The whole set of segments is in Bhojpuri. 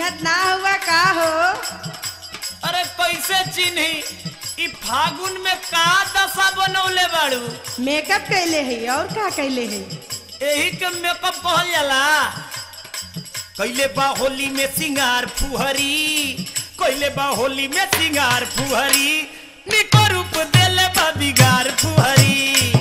चिन्हत ना हुआ का हो अरे कैसे चिन्ही ई फागुन में का दशा बनौले बाड़ू मेकअप कैले है और का कैले है एही के मेकअप कहल जाला कैले बा होली में सिंगार फुहरी कैले बा होली में सिंगार फुहरी निको रूप देले बा बिगार फुहरी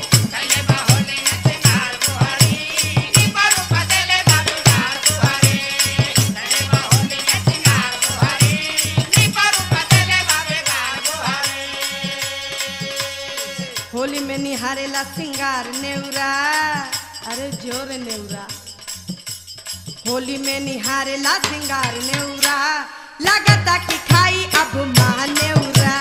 होली में निहारेला सिंगार नेउरा अरे जोर नेउरा होली में निहारेला सिंगार नेउरा लगता कि खाई अब माँ नेउरा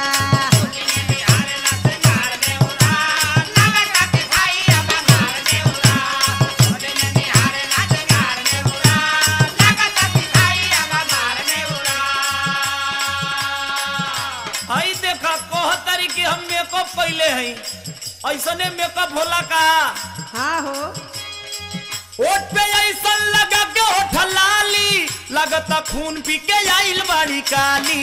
हई देखा कह तारी कि हम मेकअप कैले हई ऐसने मेकअप होला का हाँ हो ओठ पे ऐसन लगा के ओठ लाली लगता खून पी के आइल बाड़ी काली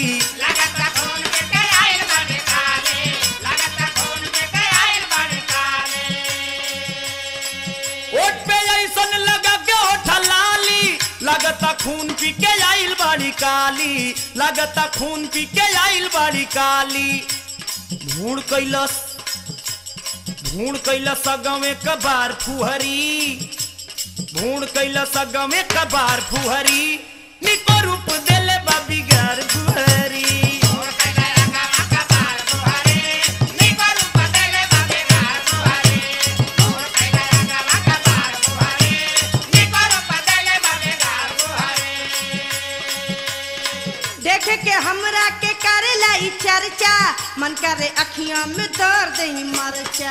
ओठ पे ऐसन लगा के ओठ लाली लगता खून पी के आइल बाड़ी काली लगता खून पी के आइल बाड़ी काली भूण कैलस भूण कैलस गवे कबार फुहरी भूण कैलस गवे कबार फुहरी निको रूप देले बाबी गार फुहरी देखे के हमरा के करेला ई चर्चा मन करे अखियां में दर दे मरचा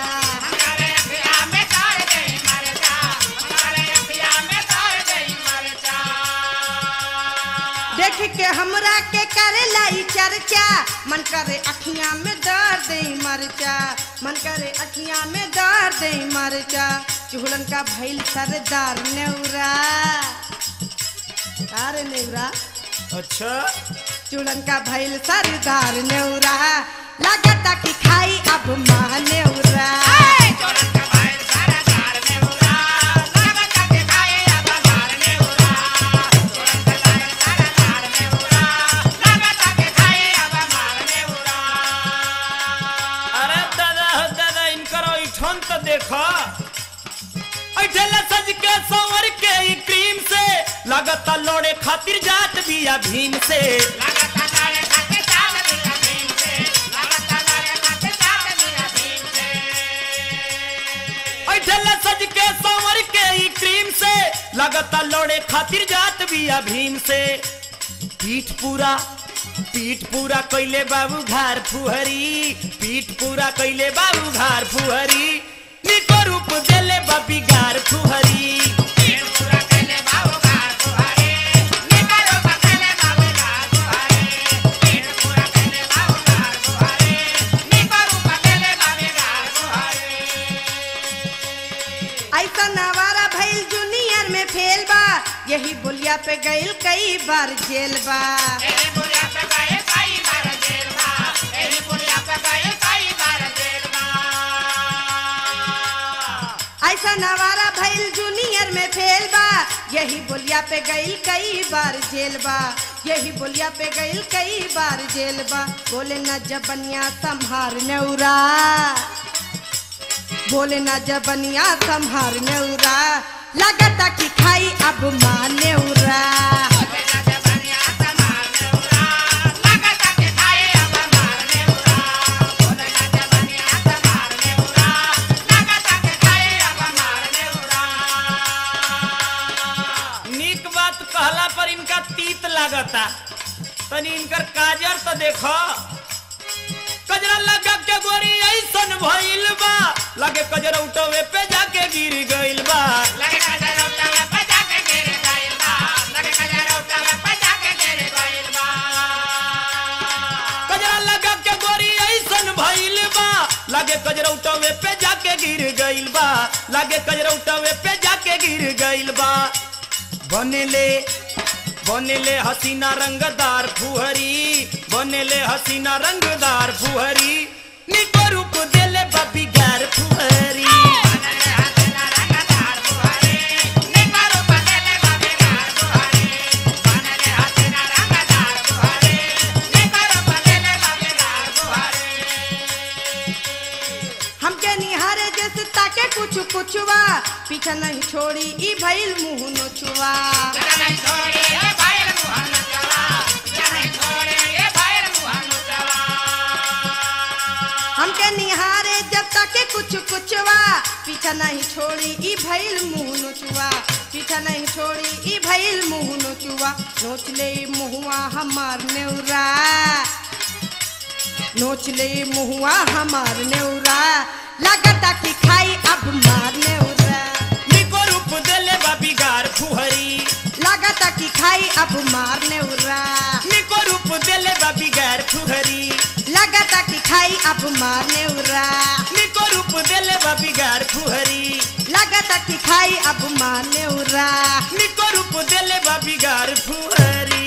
देख के हमरा के करेला ई चर्चा मन करे अखियां में दर दे मरचा मन करे अखियां में दर दे मरचा चूड़न का भइल सरदार नेउरा अरे नेउरा अच्छा चूड़न का भइल सरदार नेउरा लगता कि खाई अब माँ नेउरा अरे दादा हो दादा इनकर ऐठन तो देखो ऐठेला सज के संवर के ई क्रीम से लगता लोड़े खातिर जात बिया भीम से ऐठेला सज के संवर के ई क्रीम से लगता लोड़े खातिर जात बिया भीम से पीठ पूरा पीठ पूरा कैले बाबू घार फुहरी पीठ पूरा कैले बाबू घार फुहरी निको रूप देले बाबी गार फुहरी ऐसा नवारा भइल जूनियर में फेल बा यही बोलिया पे गइल कई बार जेल बा ऐसा नवारा भइल जूनियर में फेल बा यही बोलिया पे गइल कई बार जेल बा यही बोलिया पे गइल कई बार जेल बा बोले न जबनिया संहार नेउरा बोले न जबनिया संहार नेउरा लगता कि खाई अब माँ नेउरा नीक बात कहला पर इनका तीत लागता तनी इनकर काजर तो देखो कजरा लगा के गोरी ऐसन भइल बा लगे कजरा उठवे पे जाके गिर गइल बा कजरा लगा के गोरी ऐसन भइल बा लगे कजरा उठवे पे जाके गिर गइल बा लगे कजरा उठवे पे जाके गिर गइल बा बनेले बनेले हसीना रंगदार फुहरी बनेले हसीना रंगदार फुहरी निको रूप देले बबी गार फुहरी हमके निहारे जैसे ताके कुछ कुछवा पीछा नहीं छोड़ी ई भइल मुंह नोचुआ हमके निहारे जब ताके कुछ कुछवा पीछा नहीं छोड़ी ई भइल मुंह नोचुआ पीछा नहीं छोड़ी ई भइल मुंह नोचुआ नोच ले मुहुआ हमार नेउरा नोच ले मुहुआ हमार नेउरा लगता कि खाई अब मार नेउरा निको रूप देले बबी गार फुहरी लगता कि खाई अब मार नेउरा निको रूप देले बबी गार फुहरी लगता कि खाई अब मार नेउरा निको रूप देले बबी गार फुहरी लगता कि खाई अब मार नेउरा निको रूप देले बबी गार फुहरी